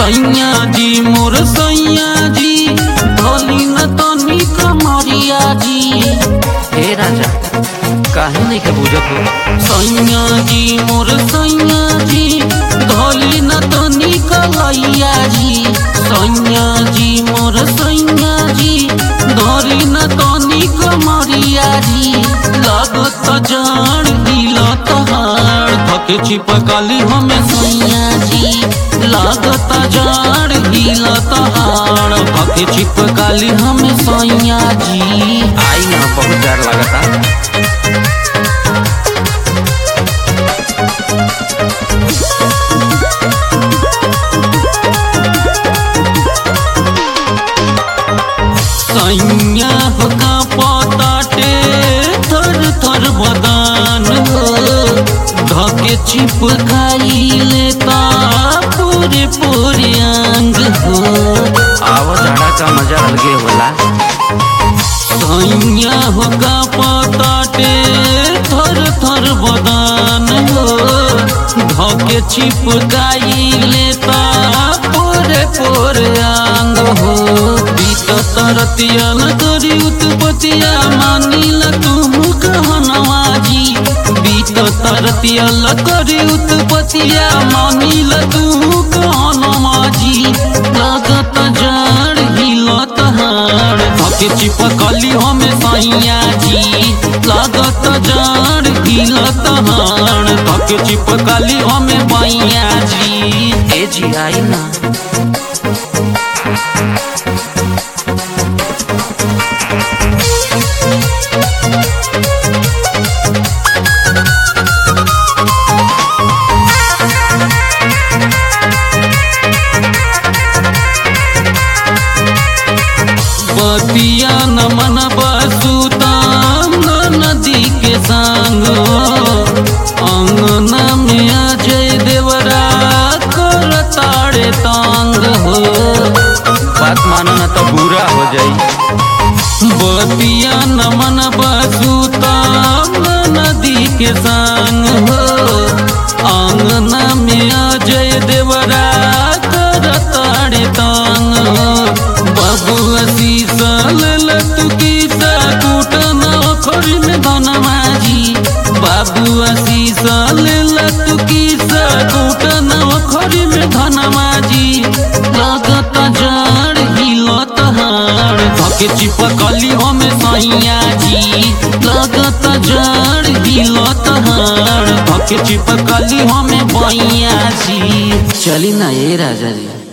सैया जी मोर सैया जी भोली न तनी कमरिया जी हे राजा काहे नहीं के बुझत हो सैया जी मोर सैया जी भोली न तनी कलैया जी सैया जी मोर सैया जी धोरी न तनी कमरिया जी लागत जान दिलत हार धके चिपकली हमें सैया जी लागत जान दिलत हार धके चिपकली हमें सैया जी आई ना बहुत डर लगता सैया का पताटे थर थर बदान हो धके चिप खाई लेता पूरे पूरे अंग हो आवा जाड़ा का मजा अलगे होला सैया हो का पताटे थर थर बदान हो धके चिप खाई लेता पूरे पूरे अंग हो तरतिया न करी उत्पतिया मानिल तू कहनवा जी बीत तरतिया ल करी उत्पतिया मानिल तू कहनवा जी लागत जड़ हिलत हार धके चिपकली हमें सैया जी लागत जड़ हिलत हार धके चिपकली हमें बैया जी ए जी आई ना बतिया न मन बसुताम नदी के संग अंगना में अजय देवरा कर ताड़े तांग हो बात मानो न तो बुरा हो जाई बतिया न मन बसुताम नदी के संग हो अंगना में अजय देवरा कर ताड़े तांग हो बबुआ शीशा ललत कीसा कूटन अखरी में धनमाजी बाबुआ शीशा ललत कीसा कूटन अखरी में धनमाजी लागत जड़ हिलत हार धके चिपकली हमें सैया जी लागत जड़ हिलत हार धके चिपकली हमें बैया जी चली ना ये राजा जी